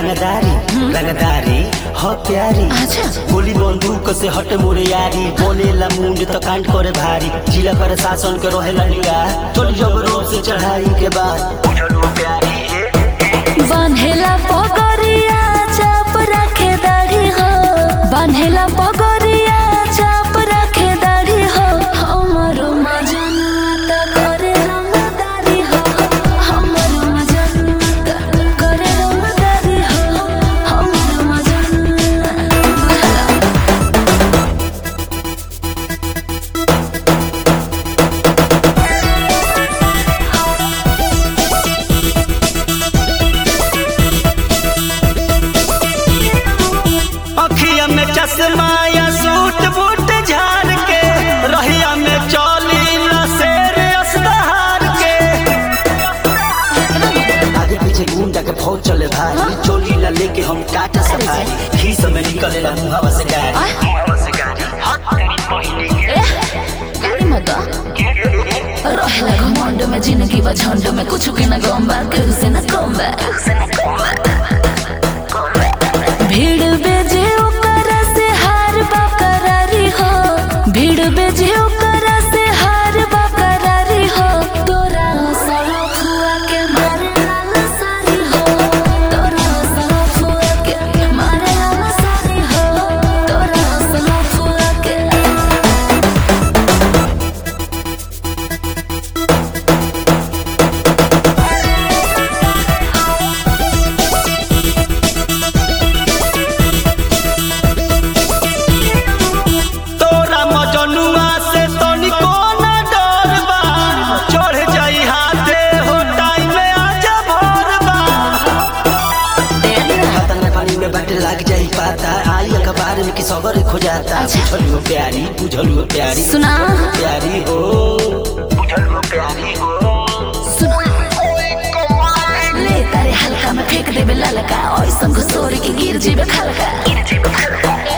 रंगदारी रंगदारी हो प्यारी अच्छा। गोली बंदूक से हट मोरे यारी बोलेला मुंड तो कांड करे भारी जिला पर शासन के रहेला निगाह चल जब रोड से चढ़ाई के बाद बुझलू प्यारी बान्हेला पगरिया चाप राखे दाढ़ी हो बान्हेला पगरिया चाप राखे दाढ़ी हो हमरो मजनुआ त करे रंगदारी हो हमरो मजनुआ त करे रंगदारी हो हमरो मजनुआ अखिया में चश्मा या सूट बूट झाड़ के रहिया में चौली न शेर असदहार के आगे पीछे गुंडा के फौज चले भाई चोली ला लेके हम टाटा सफारी खीस में निकले ला मुहावा से गाड़ी मुहावा से गाड़ी गाड़ी मत रहेला घमंड में जिंदगी बा झंड में कुछ के न गम बा केहू से न कम बा भीड़ बेजे ओकरा से हार बा करारी हो भीड़ बेजे ओकरा से हार बा करारी हो तोरा सड़क हुआ के मारे लाला सारी हो तोरा सड़क हुआ के मारे लाला सारी हो तोरा सड़क हुआ के तोरा मजनुआ से तनिको न डर बा चढ़ जाई हाथे हो टाइम में आजा भोर बा खाता में पानी में बट लग जाई पाता आई अखबार में कि सबर खो जाता बुझलू प्यारी बुझलू प्यारी सुना प्यारी हो बुझलू प्यारी हो ले तारे हल्का में फेंक देबे ललका ऐसन घुसोर के गिर जेबे खलका